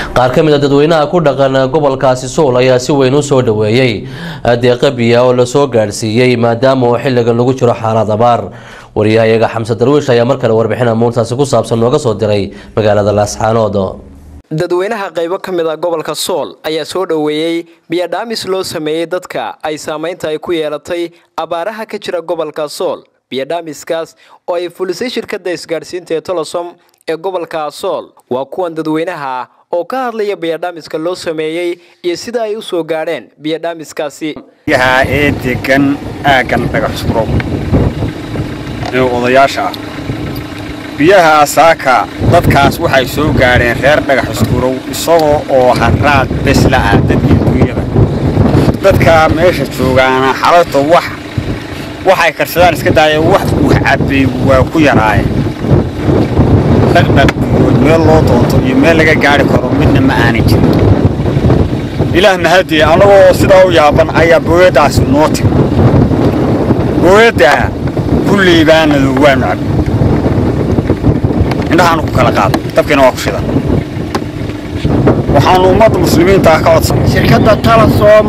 qaar ka mid a dadweynaha ku dhaqan gobolkaasi sool ayaa si weyn u soo dhaweeyey deeqa biya oo lasoo gaadhsiiyey maadaama uu xilligan lagu jiro xaalad abaar wariyahayaga xamse darwiish ayaa mar kale warbixin amuurtaasi ku saabsan nooga soo diray magaalada laasxaanood dadweynaha qaybo ka mid a gobolka sool ayaa soo dhoweeyey biyadhaamis loo sameeyey dadka ay saameynta ay ku yeelatay abaaraha ka jira gobolka sool biyadhaamiskaas oo ay fulisay shirkadda isgaadhsiinta ee tolosom ee gobolka sool waa kuwan dadweynaha oo ka hadlaya biyadhaamiska loo sameeyey iyo sida ay u soo gaadheen biyadhaamiskaasi biyaha ee degan aaggan dhagaxsuro ee odayaasha ah biyaha saaka dadkaas waxay soo gaadheen reer dhagaxiskurow isagoo oo haraad besla ah dadkii duunyada dadka meesha joogaana xalayto wax waxay karsadaan iska daayeen wax uu cabbay waa ku yaraayeen dhaqdhaq iyo meel loo doonto iyo meel laga gaadhi karo midna ma aanay jirin ilaah mahadiye annagoo sidaa u yaaban ayaa booyaddaasi noo timi booyaddaa kulley baanadu waanu cabbi indhahaanu ku kala qaada dabkiina waa ku shidan waxaanu ummadda muslimiinta ah ka codsan shirkadda talasom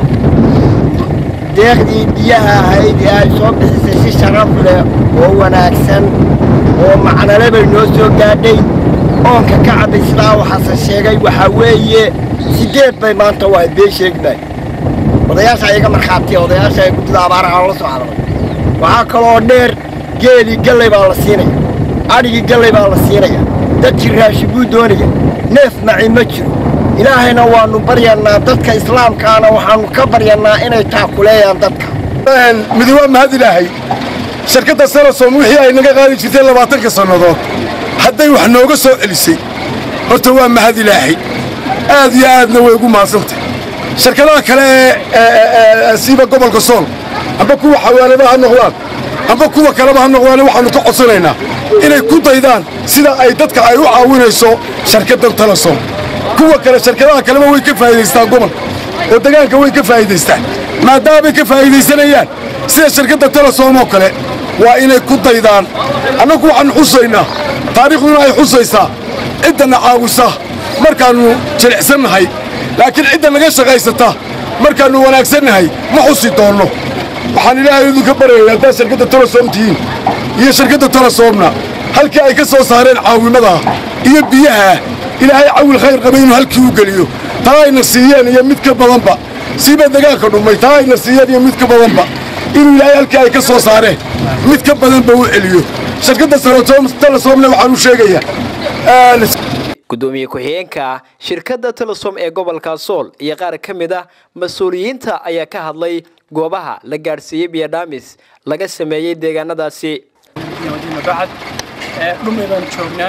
deeqdii biyaha ahayd ee ay soo bixisay si sharaf leh oo wanaagsan oo macnale bay noo soo gaadhay oonka ka cabay sidaa waxaase sheegay waxaa weeye siddeed bay maanta waa been sheegmay odayaasha iyaga markhaatiya odayaasha ee guddida abaaraha la soo hadlay waxaa kaloo dheer geelii gallay baa la siinaya adhigii gallay baa la siinaya dadkii raashi buu doonaya neef maci ma jiro ilaahayna waannu baryannaa dadka islaamkaana waxaannu ka baryannaa inay taakuleeyaan dadka midi waa mahad ilaahay shirkadda sarasom wixii ay naga qaadi jirtay labaatanka sannadood hadday wax nooga soo celisay horta waa mahad ilaahay aad iyo aadna way ugu mahadsantay shirkadaha kale ee siiba gobolka sool amba kuwa xawaaladaha ha noqdaan amba kuwa kaleba ha noqdaan waxaannu ka codsanaynaa inay ku daydaan sida ay dadka ay u caawinayso shirkaddan talasom kuwa kale shirkadaha kaleba way ka faa'iidaystaan gobolka oo degaanka way ka faa'iidaystaan maadaamay ka faa'iidaysanayaan sida shirkadda talasom oo kale waa inay ku daydaan annagu waxaannu xusaynaa taariikhduna ay xusaysaa ciddanna caawisa markaannu jilicsannahay laakiin cidda naga shaqaysata markaannu wanaagsannahay ma xusi doonno waxaan ilaahay idinka baryaya haddaad shirkadda talasom tihiin iyo shirkadda talasoomna halkii ay ka soo saareen caawimadaa iyo biyahaa ilaahay cawil khayr qaba inuu halkii u geliyo taa ayna siiyeen iyo mid ka badanba siiba degaanka dhummay taa ayna siiyeen iyo mid ka badanba inuu ilaahay halkii ay ka soo saareen mid ka badanba u celiyo shirkadda talasoomna waxaan u sheegayaa gudoomiye ku-xigeenka shirkadda telesom ee gobolka sool iyo qaar ka mid ah mas-uuliyiinta ayaa ka hadlay goobaha la gaadhsiiyey biyadhaamis laga sameeyey deegaanadaasi bacad dhumay baanu joognaa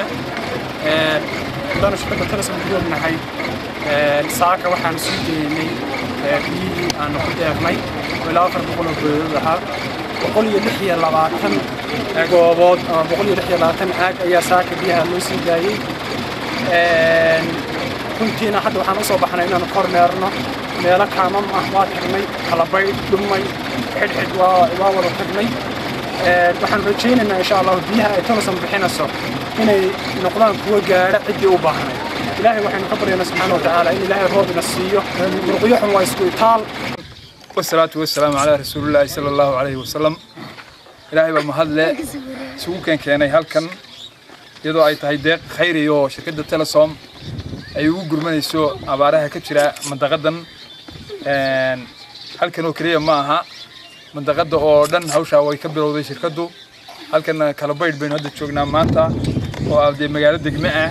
haddaanu shirkadda telesom ku joognahay saaka waxaanu sii deynay biyihii aanu ku deeqnay oo ilaa afar boqol oo goodood ahaa boqol iyo lix iyo labaatan goobood ama boqol iyo lix iyo labaatan caag ayaa saaka biyaha loo sii daayey runtiina hadda waxaan usoo baxnay inaanu kormeerno meelo kaamam ah waa tagnay kalabaydh dhumay xidhxidh waa wada tagnay waxaan rajaynaynaa insha allahu biyaha ay tolosan bixinayso inay noqdaan kuwa gaadha ciddii u baahnay ilaahay waxaynu ka baryaynaa subxaana watacaala in ilaahay roob ina siiyo murqiyo xun waa isku itaal wasalaatu wasalaamu calaa rasuulillaahi sala allahu calayhi wasalam ilaahay baa mahadle isugu keenkeenay halkan iyadoo ay tahay deeq khayri oo shirkadda telesom ay ugu gurmanayso abaaraha ka jira mandaqadan halkan oo keliya ma aha mandaqada oo dhan hawshaa way ka bilowday shirkaddu halkan kalabaydh baynu hadda joognaa maanta oo ah dee magaalo degme ah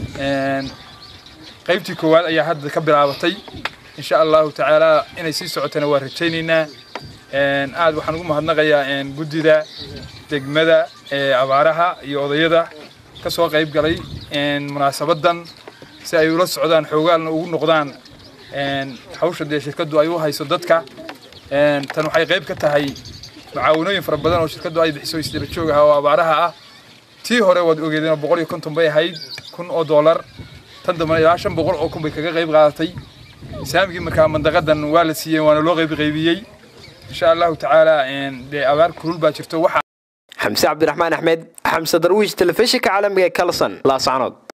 qaybtii koowaad ayaa hadda ka bilaabatay insha allahu tacaala inay sii socotana waa rajaynaynaa aad waxaan ugu mahadnaqayaa guddida degmada ee abaaraha iyo odayada ka soo qayb galay munaasabadan si ay ula socdaan xoogaalna ugu noqdaan hawsha dee shirkaddu ay u hayso dadka tan waxay qayb ka tahay mucaawanooyin fara badan oo shirkaddu ay bixiso isdaba joog ah oo abaaraha ah tii hore waad ogeedeen oo boqol iyo konton bay ahayd kun oo doolar tan dambana ilaa shan boqol oo kun bay kaga qayb qaadatay saamigii markaa mandaqadan waa la siiyey waana loo qayb qaybiyey insha allahu tacaala dee abaar kulul baa jirto waxa xamse cabdiraxmaan axmed xamse darwiish telefishinka caalamiga ee kalson laascanood